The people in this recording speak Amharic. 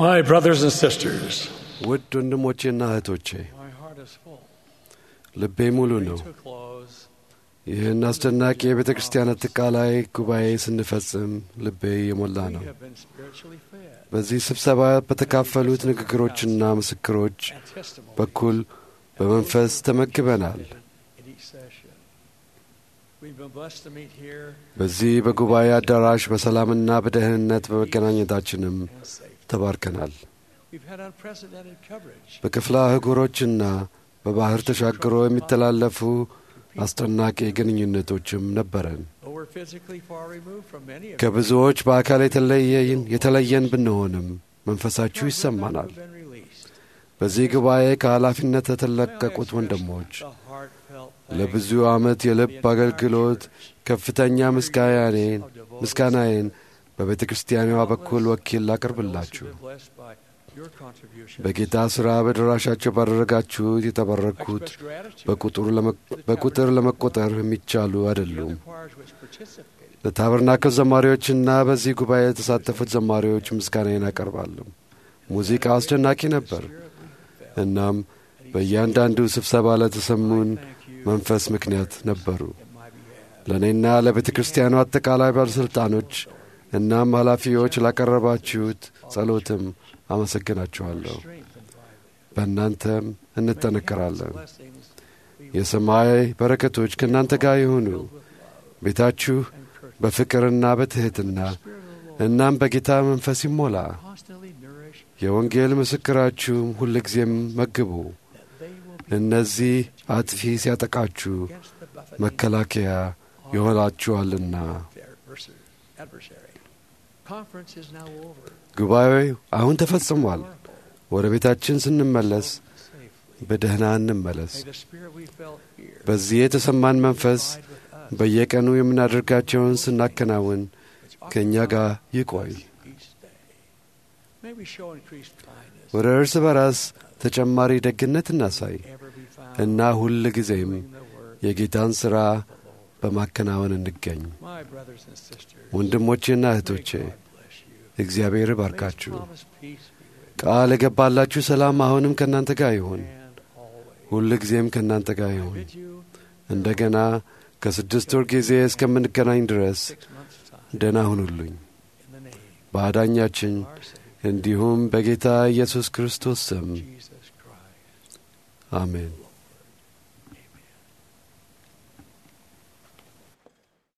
My brothers and sisters, ውድ ወንድሞቼና እህቶቼ my heart is full. ልቤ ሙሉ ነው። To close, ይህን አስደናቂ የቤተ ክርስቲያን አጠቃላይ ጉባኤ ስንፈጽም ልቤ የሞላ we ነው። have been spiritually fed በዚህ ስብሰባ በተካፈሉት ንግግሮችና ምስክሮች and testimony በኩል በመንፈስ ተመግበናል። in each session. We've been blessed to meet here በዚህ በጉባኤ አዳራሽ በሰላምና በደህንነት በመገናኘታችንም and safe. ተባርከናል። We've had unprecedented coverage. በክፍለ አህጉሮችና በባህር ተሻግሮ የሚተላለፉ አስደናቂ ግንኙነቶችም ነበረን። Though we're physically far removed from many of ከብዙዎች በአካል የተለየን የተለየን ብንሆንም መንፈሳችሁ you, ይሰማናል። have been released. በዚህ ጉባኤ ከኃላፊነት የተለቀቁት ወንድሞች The heartfelt ለብዙ ዓመት የልብ አገልግሎት ከፍተኛ ምስጋናዬን ምስጋናዬን በቤተ ክርስቲያኗ በኩል ወኪል ላቀርብላችሁ። በጌታ ሥራ በድራሻቸው ባደረጋችሁት የተባረኩት በቁጥር ለመ- በቁጥር ለመቆጠር የሚቻሉ አይደሉም። ለታበርናክል ዘማሪዎችና በዚህ ጉባኤ የተሳተፉት ዘማሪዎች ምስጋናዬን አቀርባለሁ። ሙዚቃው አስደናቂ ነበር። እናም በእያንዳንዱ ስብሰባ ለተሰሙን መንፈስ ምክንያት ነበሩ። ለእኔና ለቤተ ክርስቲያኑ አጠቃላይ ባለሥልጣኖች እናም ኃላፊዎች ላቀረባችሁት ጸሎትም አመሰግናችኋለሁ። በእናንተም እንጠነከራለን። የሰማይ በረከቶች ከእናንተ ጋር ይሁኑ። ቤታችሁ በፍቅርና በትሕትና እናም በጌታ መንፈስ ይሞላ። የወንጌል ምስክራችሁም ሁልጊዜም መግቡ። እነዚህ አጥፊ ሲያጠቃችሁ መከላከያ ይሆናችኋልና። ጉባኤው አሁን ተፈጽሟል። ወደ ቤታችን ስንመለስ በደህና እንመለስ። በዚህ የተሰማን መንፈስ በየቀኑ የምናደርጋቸውን ስናከናውን ከእኛ ጋር ይቆይ። ወደ እርስ በራስ ተጨማሪ ደግነት እናሳይ እና ሁል ጊዜም የጌታን ሥራ በማከናወን እንገኝ። ወንድሞቼና እህቶቼ እግዚአብሔር ይባርካችሁ። ቃል የገባላችሁ ሰላም አሁንም ከእናንተ ጋር ይሁን፣ ሁል ጊዜም ከእናንተ ጋር ይሁን። እንደገና ከስድስት ወር ጊዜ እስከምንገናኝ ድረስ ደህና ሁኑልኝ። በአዳኛችን እንዲሁም በጌታ ኢየሱስ ክርስቶስ ስም አሜን።